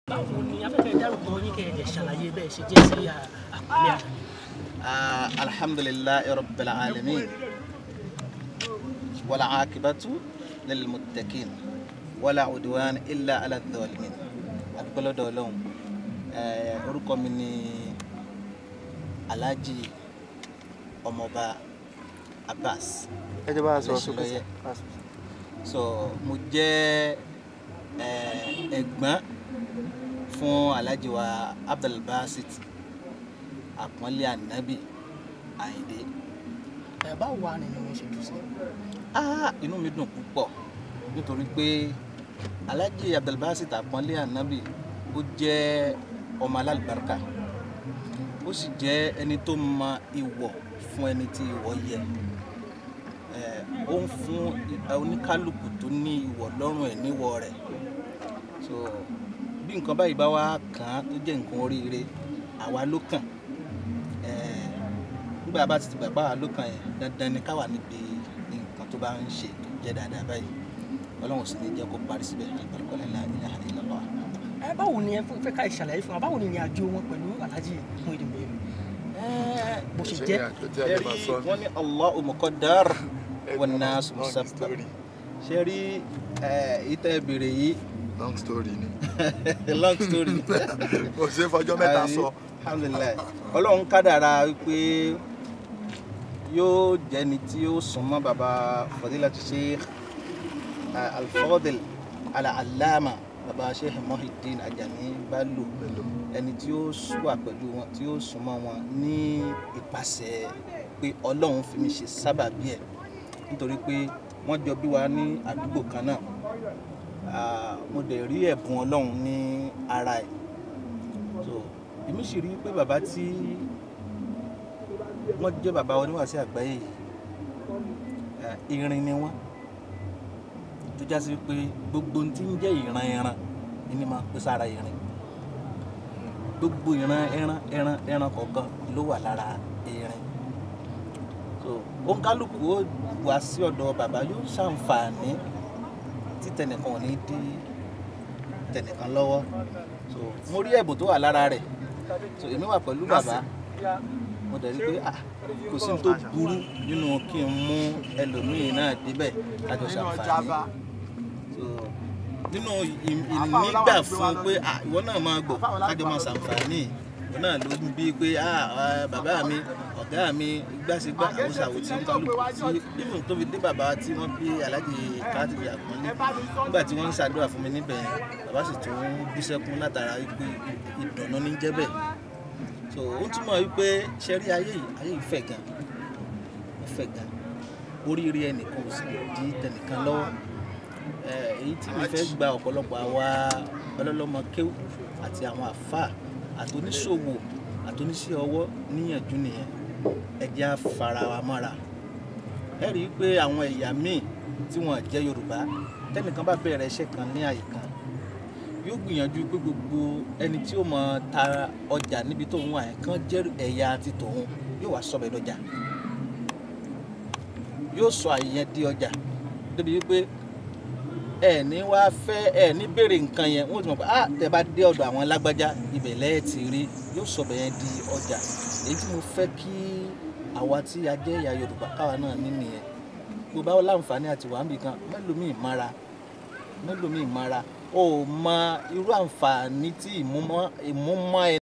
báwo ni afẹ́fẹ́ dárúkọ yín kẹ́ ẹ̀ dẹ̀ ṣàlàyé bẹ́ẹ̀ ṣe jẹ́ sí àpẹẹrẹ àná. آه الحمد لله رب العالمين والعاقبة للمتقين ولا عدوان إلا على الظالمين أقبل دولهم orúkọ mi ni Alhaji Ọmọọba Abbas ẹ jẹ́ bá a sọ sókè Lẹ́sìlọ́yẹ̀. so mo jẹ́ eh, ẹ̀gbọ́n fún Alhaji wa Abdulbasit àpọ́nlé ànábì Àyìndé ẹ̀ báwo wà nínú yín ṣe dùn sí. ah inú mi dùn púpọ̀ nítorí pé Alhaji Abdulbasit àpọ́nlé ànábì ó jẹ́ ọmọ alálùbáríkà ó sì jẹ́ ẹni tó mọ ìwọ̀ fún ẹni tí ìwọ̀ yẹ Eh, ó ń fún oníkálukú tó ní ìwọ̀ lọ́rùn ẹ̀ níwọ̀ rẹ̀ so bí nǹkan báyìí bá wá kàn án tó jẹ́ nǹkan oríire àwa ló kàn Eh, nígbà bá ti ti gbàgbá wa ló kàn yẹn dandan ni káwa níbi nǹkan tó bá ń ṣe tó jẹ́ dáadáa báyìí ọlọ́run sì ní jẹ́ kó parí síbẹ̀ àlùbáríkà la ilaha illallah. ẹ báwo ni ẹ fẹ́ ká ìṣàlàyé fún wa báwo ni ìrìn àjò wọn pẹ̀lú Alhaji Muyideen Bello Eh, bó ṣe jẹ́ ẹ̀rí wọ́n ní Allahu muqaddar wan nas musabbab ṣe rí ìtẹ́ ìbéèrè yìí long story ni long story kò ṣe é fọjọ́ mẹ́ta sọ alhamdulilayi ọlọ́run kádàrá wípé yóò jẹ́ni tí yóò súnmọ́ baba fadilatu sheikh eh, alfadil ala-alama baba sheikh Muhyiddin Ajani Bello ẹni tí ó wà pẹ̀lú wọn tí ó súnmọ́ wọn ní ìpasẹ̀ pé ọlọ́run fi mi ṣe sábàbí ẹ̀ nítorí pé wọ́n jọ bí wa ní àdúgbò kan náà Ah, mo dẹ̀ rí ẹ̀bùn ọlọ́run ní ara ẹ̀ so èmi sì rí i pé bàbá tí wọ́n jẹ́ bàbá oníwàásí àgbáyé yìí eh, irin ni wọ́n tó já sí pé gbogbo ohun tí ń jẹ́ ìran ẹran ni máa pèsè ara irin gbogbo ìran ẹran ẹran ẹran kọ̀ọ̀kan ló wà lára irin so òǹkálùkù ó wá sí ọ̀dọ̀ bàbá yóò ṣàǹfààní tí tẹnìkan ò ní dí tẹnìkan lọ́wọ́ so mo rí ẹ̀bùn tó wà lára rẹ̀ so èmi wà pẹ̀lú bàbá mo dẹ̀ rí pé ah kò sí ní tó burú nínú kí n mú ẹlòmíì náà débẹ̀ kájọ ṣàǹfààní so nínú ì- ìnígbà fún pé ah ìwọ náà máa gbọ́ kájọ máa ṣàǹfààní ìwọ náà ló ń bí pé ah ah, bàbá mi ọ̀gá mi gbàṣẹgbà àwòṣàwò tí ń kálukú tí even tó fi dé bàbá tí wọ́n bí Alhaji Kátìbì Àpọ́nlé nígbà tí wọ́n ń ṣàdúrà fún mi níbẹ̀ yẹn bàbá sì tún bú sẹ́kún látara wípé ìdùnnú ní jẹ́ bẹ́ẹ̀ so ó túmọ̀ wípé ṣẹ́rí ayé yìí ayé yìí fẹ̀ gan ó fẹ̀ gan oríire ẹnìkan ò sì lè di tẹnìkan lọ́wọ́ Eh, èyí tí mi fẹ́ gba ọ̀pọ̀lọpọ̀ àwa ọlọ́lọ́mọ kéwù àti àwọn àfáà àtòníṣòwò àtòníṣẹ́ ọwọ́ níyànjú nìyẹn ẹ jẹ́ á fara wa mọ́ra ẹ rí i pé àwọn ẹ̀yà míì tí wọ́n jẹ́ Yorùbá tẹ́nìkan bá bẹ̀rẹ̀ iṣẹ́ kan ní àyè kan yóò gbìyànjú pé gbogbo ẹni tí ó mọ ta ọjà níbi tó ń wà yẹn kàn jẹ́ ẹ̀yà ti tòun yóò wá sọ bẹ́ẹ̀ dọjà yóò sọ àyè yẹn di ọjà débi wípé ẹ ní wá fẹ́ ẹ ní béèrè nǹkan yẹn wọ́n ti mọ̀ pé ah tẹ bá dé ọ̀dọ̀ àwọn lágbájá ibẹ̀ lẹ́ẹ̀ ti rí yóò sọ bẹ́ẹ̀ di ọjà èyí tí mo fẹ́ kí àwa tí a jẹ́ ìyá Yorùbá káwa náà ní nìyẹn gbogbo àwọn láǹfààní àti wàhábì kan mélòmíì mara mélòmíì mara o ò mọ irú àǹfààní tí ìmúmọ́ ìmúmọ́ ẹ